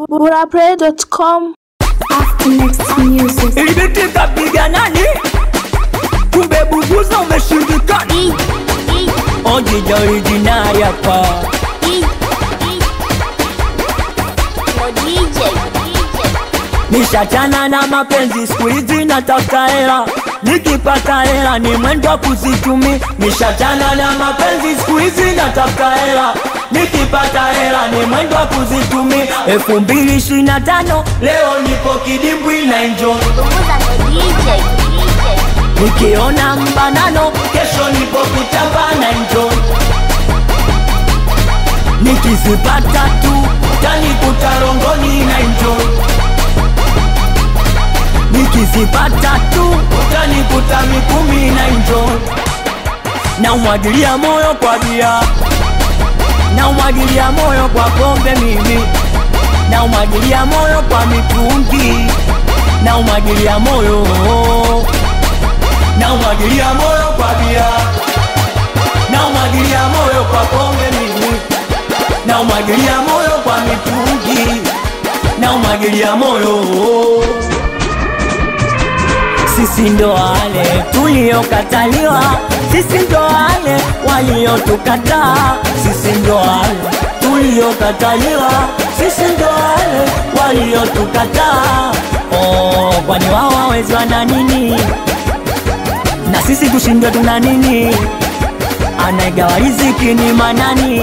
burapray.com After next music. Ilibiti kapiga nani? Kumbe bubuza umeshindikana. Ojija originali hapa. Nishachana na mapenzi siku hizi natafuta hela, nikipata hela ni mwendo wa kuzitumi. Nishachana na mapenzi siku hizi natafuta hela, nikipata hela ni mwendo wa kuzitumi. elfu mbili ishirini na tano leo nipo kidimbwi na enjoy Nikiona mbanano kesho nipo kitamba na enjoy Nikizipata tu tanikuta rongoni na enjoy Nikizipata tu tanikuta mikumi na enjoy Na umwagilia moyo kwa bia Na umwagilia moyo kwa pombe mimi Na umwagilia moyo kwa mitungi Na umwagilia moyo na umwagilia moyo kwa bia, na umwagilia moyo kwa pombe mimi, na umwagilia moyo kwa mitungi, na umwagilia moyo. Sisi ndo wale tuliokataliwa, sisi ndo wale waliotukataa, sisi ndo wale tuliokataliwa, sisi ndo wale waliotukataa. Oh, kwani wao wawezwa na nini? na sisi kushindwa tuna nini? Anaigawa riziki ni manani?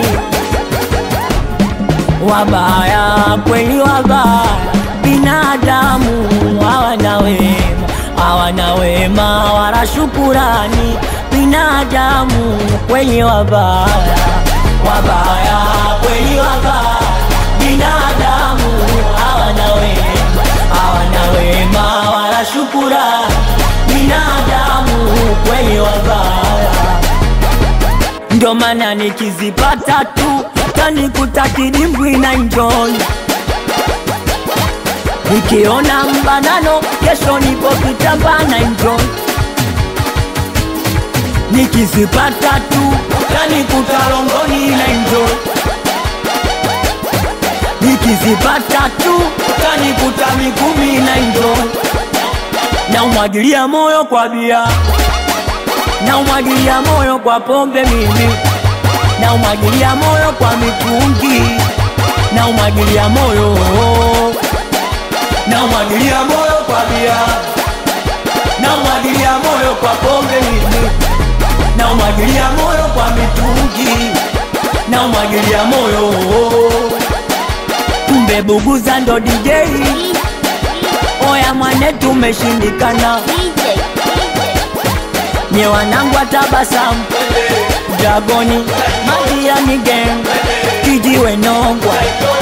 Wabaya kweli, wabaya binadamu hawana wema, hawana wema wala shukurani. Binadamu kweli, wabaya wabaya kweli, wabaya binadamu hawana wema, hawana wema wala shukurani. Binadamu kweli wabaya, ndio maana nikizipata tu tanikuta kidimbwi na enjoy. Nikiona mbanano kesho nipo kitamba na enjoy. Nikizipata tu tanikuta rongoni na enjoy. Nikizipata tu tanikuta mikumi na enjoy. Na umwagilia moyo kwa bia, na umwagilia moyo kwa pombe mimi, na umwagilia moyo kwa mitungi, na umwagilia moyo, na umwagilia moyo kwa bia, na umwagilia moyo kwa pombe mimi, na umwagilia moyo kwa mitungi, na umwagilia moyo. Kumbe Buguza ndo DJ, oya mwane, tumeshindikana nye wanangu watabasamu Dragoni Majirani gang Kijiwe Nongwa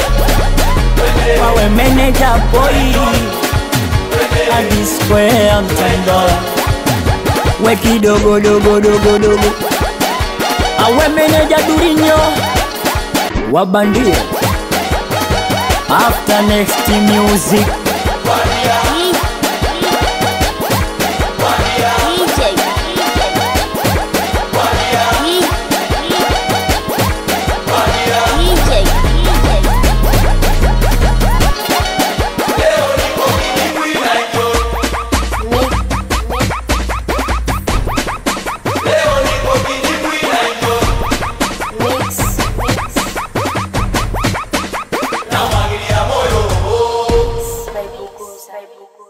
Wawe meneja boy Adi square mtendo We kidogo dogo dogo dogo Awe meneja Durinyo Wabandia After next music By Buguza.